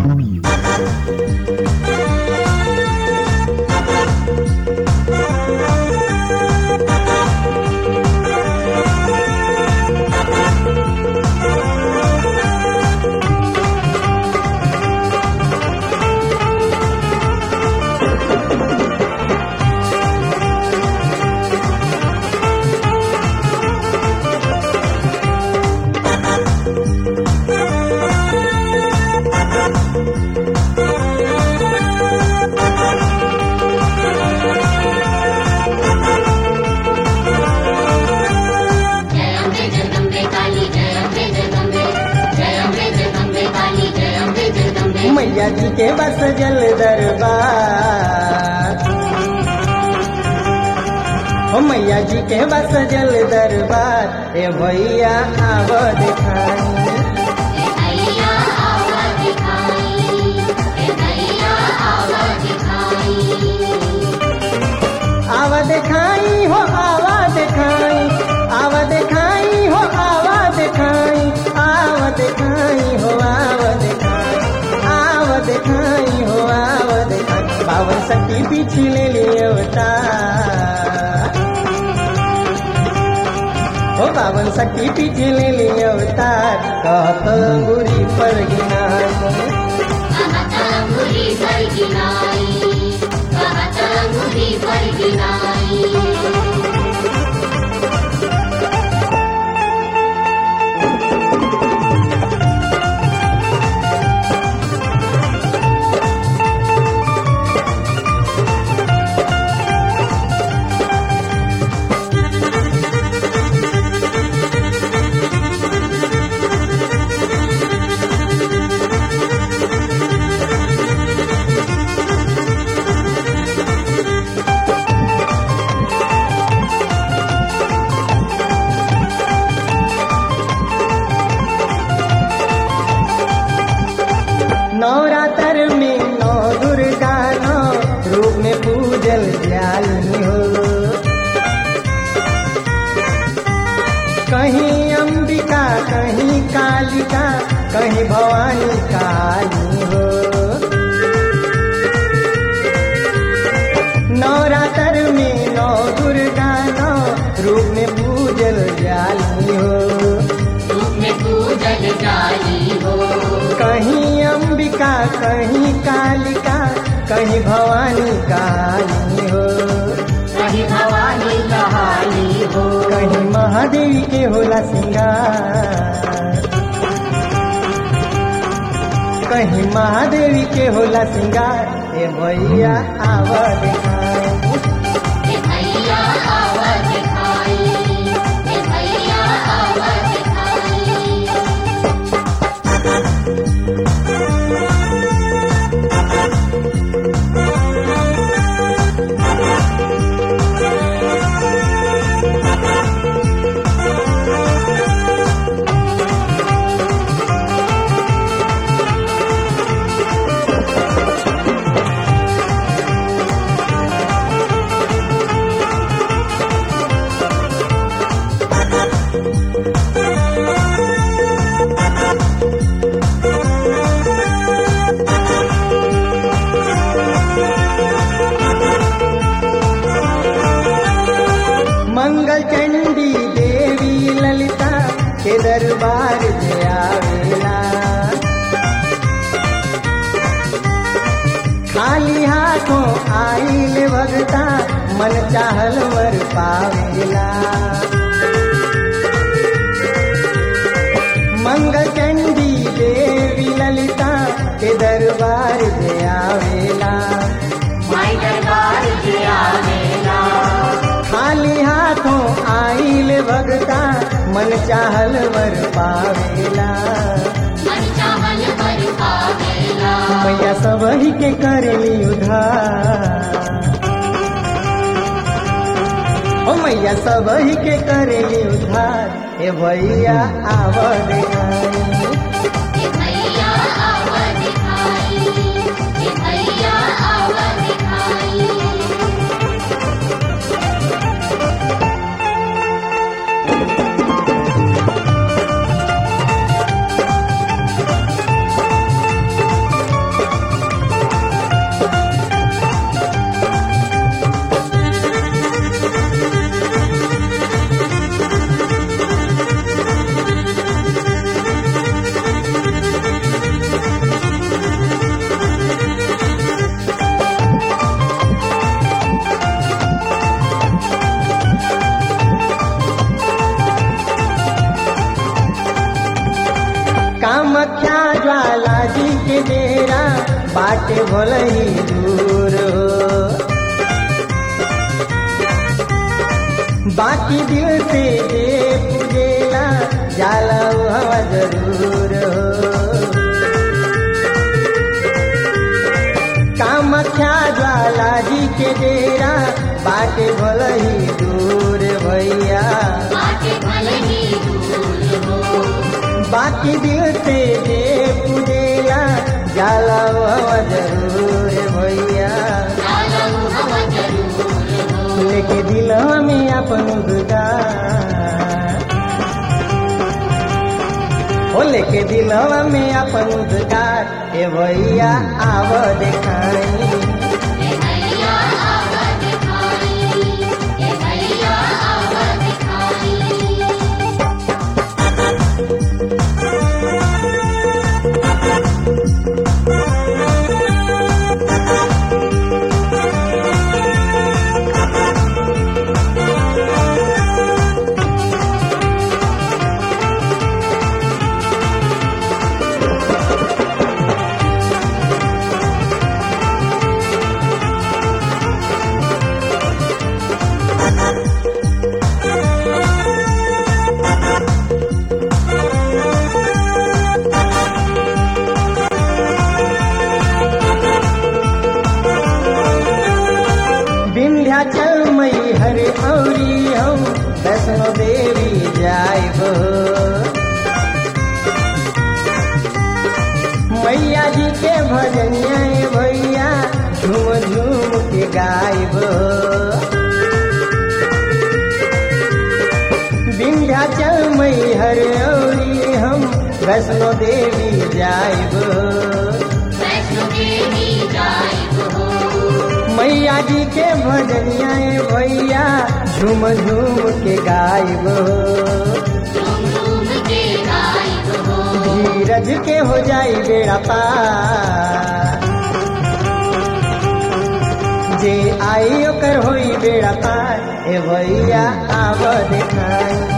जय अम्बे जगदम्बे काली जय अम्बे जगदम्बे जय अम्बे जगदम्बे काली जय अम्बे जगदम्बे मैया जी के बस जल दरबार ओ मैया जी के बस जल दरबार ए भैया आव दिखाई ए भैया आवा दिखाई ए भैया आवा दिखाई आव दिखाई हो आवा दिखाई आव दिखाई हो आवा दिखाई आव दिखाई हो आव दिखाई आव दिखाई हो आव दिखाई बावन सखी पीछे ले लिए अवतार हो बावन सखी पीछे ले लिए अवतार कहत अंगूरी पर गिनाई कहत अंगुरी पर गिनाई कहत अंगुरी पर गिनाई नवरात्र में नौ दुर्गा नौ रूप में पूजल जाली हो कहीं अंबिका कहीं कालिका कहीं भवानी काली हो नवरात्र में नौ दुर्गा नौ रूप में पूजल जाली हो रूप में पूजल जाली हो कहीं अंबिका कहीं कालिका कहीं भवानी काली हो कहीं भवानी कहानी हो कहीं महादेवी के होला सिंगार कहीं महादेवी के होला सिंगार ए भैया आव दिखाई ए भैया आवा दिखाई ए भैया आवा दिखाई मंगल चंडी देवी ललिता के दरबार में आवेला खाली हाथों आइल भगता मन चाहल वर पावेला मंगल चंडी देवी ललिता के दरबार में आवेला माई दरबार के आवेला खाली हाथों आइल भगता मन चाहल वर पावेला मन चावल पर पावेला मैया सब ही के करेली उधार ओ मैया सब ही के करेली उधार ए भैया आव दिखाई ए भैया आवा दिखाई ए भैया आवा दिखाई जी के डेरा बाटे भले ही दूर हो बाकी दिल से जे पूजेला जाला उ हवा जरूर हो कामख्या ज्वाला जी के डेरा बाटे भले ही दूर भैया बाटे भले ही दूर हो बाकी दिल से जे पूजेला जाला उ हवा जरूर भैया जालऊ हवा जरूर हो लेके दिल में अपन उद्गार ओ लेके दिल में अपन उद्गार ए भैया आव देखाई ए भैया आवा दिखाई ए भैया आवा दिखाई विंध्याचल मई हरे औरी हम वैष्णो देवी जाइब मैया जी के भजनिया ए भैया झूम झूम के गाइब विंध्याचल मई हरे औरी हम वैष्णो देवी जाइब वैष्णो देवी जाइब हो मैया जी के भजनिया ए भैया झूम झूम के गाइब झूम झूम के गाइब हो धीरज के हो जाई बेड़ा पार जे आई ओकर होई बेड़ा पार ए भैया आव देखाई